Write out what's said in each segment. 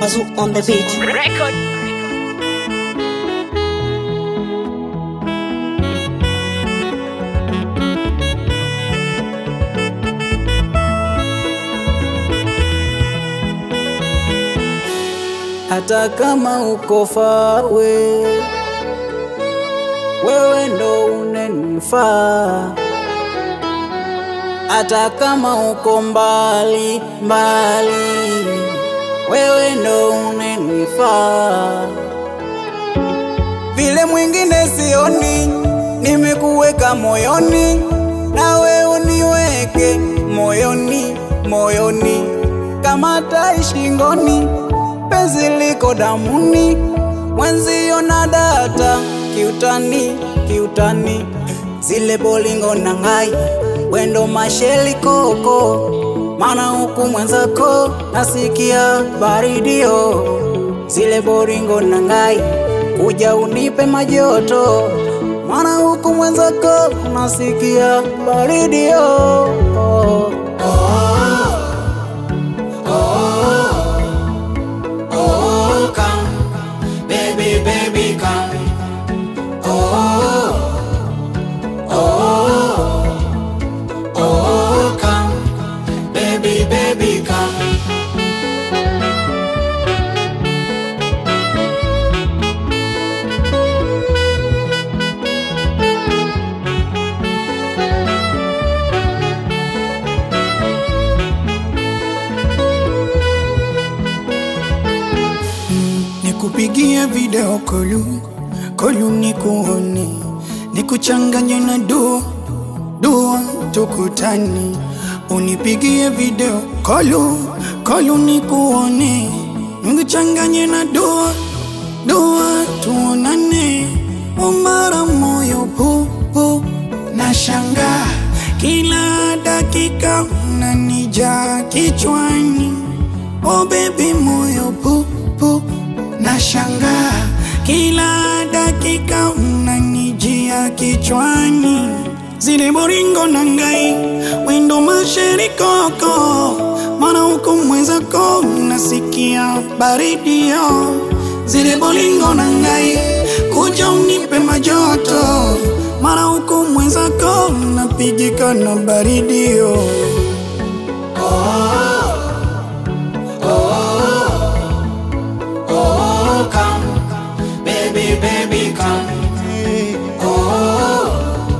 Mazu on the beat. Record. hata kama uko fawe, wewe ndo unenifaa. Hata kama uko mbali mbali, wewe ndo unenifaa. Vile mwingine sioni, nimekuweka moyoni, nawe uniweke moyoni moyoni, kama tai shingoni penzi liko damuni, mwenzio na data kiutani kiutani, zile bolingo na ngai wendo masheli koko, mana huku mwenzako nasikia baridio, zile bolingo na ngai kuja unipe majoto, mana huku mwenzako nasikia baridio oh, oh. Oh, come, baby, baby, come. Oh, oh, oh, come, baby, baby, come. nikupigie video kolu kolu nikuone nikuchanganye na dua dua tukutani unipigie video kolu kolu nikuone nikuchanganye na dua dua tuonane umara moyo pupu na shanga kila dakika unanija kichwani oh baby moyo pupu na shanga kila dakika unanijia kichwani zile boringo na ngai wendo masherikoko mana huku mwenzako nasikia baridio zile bolingo na ngai kuja unipe majoto mara huku mwenzako napigika na baridio Oh, come, baby, baby, come. Oh,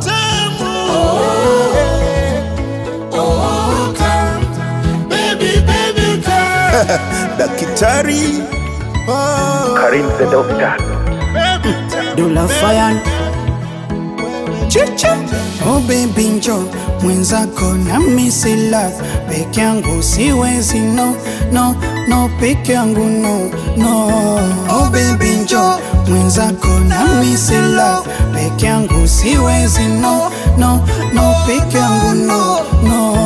oh, come, baby, baby, come. Daktari oh. Karim the Doctor. Dula Fayan Chicha Oh baby njo mwenzako na misila peke yangu siwezi no no no peke yangu no no Oh baby njo mwenzako na misila peke yangu siwezi no no no peke yangu no no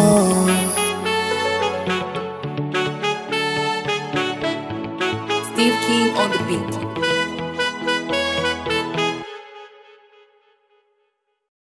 Steve King on the beat.